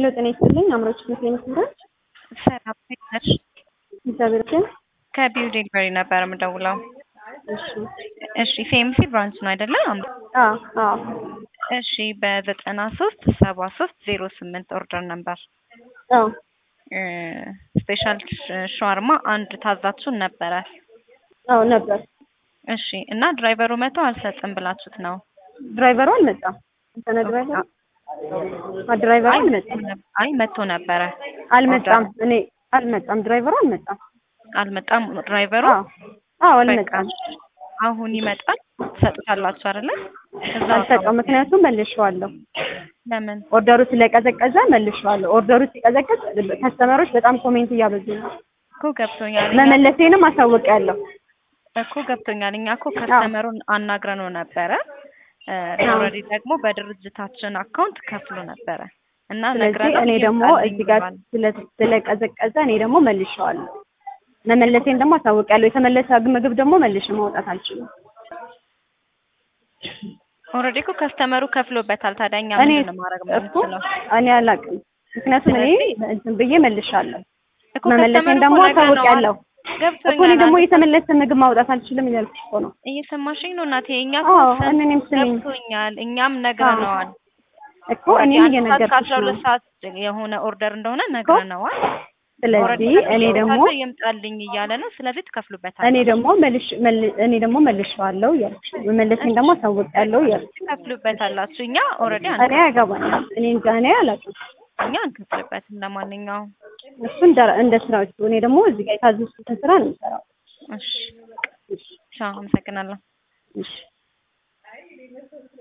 ሄሎ ጤና ይስጥልኝ። አምሮች ምክር ይመስላል። ሰላም ነሽ? እግዚአብሔር ይመስገን። ከቢው ዴሊቨሪ ነበር የምደውለው። እሺ እሺ ፌምሲ ብራንች ነው አይደለ? አዎ አዎ እሺ በዘጠና ሶስት ሰባ ሶስት ዜሮ ስምንት ኦርደር ነበር አዎ ስፔሻል ሸዋርማ አንድ ታዛችሁን ነበረ። አዎ ነበር። እሺ እና ድራይቨሩ መቶ አልሰጥም ብላችሁት ነው? ድራይቨሩ አልመጣም። እንተነ ድራይቨሩ አ ድራይቨሩ አልመጣም አይ መቶ ነበረ። አልመጣም። እኔ አልመጣም። ድራይቨሩ አልመጣም። አልመጣም ድራይቨሩ? አዎ አዎ አልመጣም። በቃ አሁን ይመጣል። ትሰጡታላችሁ አይደለ? እዛ አልሰጠው፣ ምክንያቱም መልሼዋለሁ። ለምን? ኦርደሩ ስለቀዘቀዘ መልሼዋለሁ። ኦርደሩ ሲቀዘቀዝ ከስተመሮች በጣም ኮሜንት እያበዙ ነው። እኮ ገብቶኛል። እኛ መመለሴንም አሳውቂያለሁ። እኮ ገብቶኛል። እኛ እኮ ከስተመሩን አናግረነው ነበረ። ኦልሬዲ ደግሞ በድርጅታችን አካውንት ከፍሎ ነበረ እና ስለዚህ ነግረነው እኔ ደግሞ ይምጣልኝ እዚህ ጋር ብሏል። ስለ- ስለቀዘቀዘ እኔ ደግሞ መልሼዋለሁ። መመለሴን ደግሞ አሳውቂያለሁ። የተመለሰ ምግብ ደግሞ መልሼ ማውጣት አልችልም። ኦልሬዲ እኮ ከስተመሩ ከፍሎበታል። ታዲያ እኛ እኔ ምንድን ነው ማድረግ እኮ የምንችለው? እኔ አላውቅም። ምክንያቱም እኔ እንትን ብዬ መልሻለሁ። እኮ መመለሴን ከስተመሩ ደግሞ እኮ ነግረነዋል። አሳውቂያለሁ። እኮ እኔ ደግሞ ገብቶኛል። የተመለሰ ምግብ ማውጣት አልችልም እያልኩ እኮ ነው። እየሰማሽኝ ነው እናቴ? እኛ እኮ አዎ ስን- እኔም ስሚኝ ገብቶኛል። እኛም ነግረነዋል። እኮ እኔም አንድ ሰዓት እየነገርኩሽ ከአስራ ነው። ሁለት ሰዓት የሆነ ኦርደር እንደሆነ ነግረነዋል። ስለዚህ ኦልሬዲ እኔ ደግሞ ከፍሎበታል፣ ይምጣልኝ እያለ ነው። ስለዚህ ትከፍሉበታል። እኔ ደግሞ መልሽ መል- እኔ ደግሞ መልሼዋለሁ እያልኩሽ ነው። መመለሴን ደግሞ አሳውቂያለሁ እያልኩሽ ትከፍሉበታላችሁ። እኛ ኦልሬዲ እኔ አያገባኝም። እኔ እንጃ እኔ አላውቅም። እኛ አንከፍልበትም። ለማንኛውም እሱ እንደ እንደ ስራዎቹ እኔ ደግሞ እዚህ ጋር የታዘዝኩትን ስራ ነው የምሰራው። እሺ፣ ቻው፣ አመሰግናለሁ። እሺ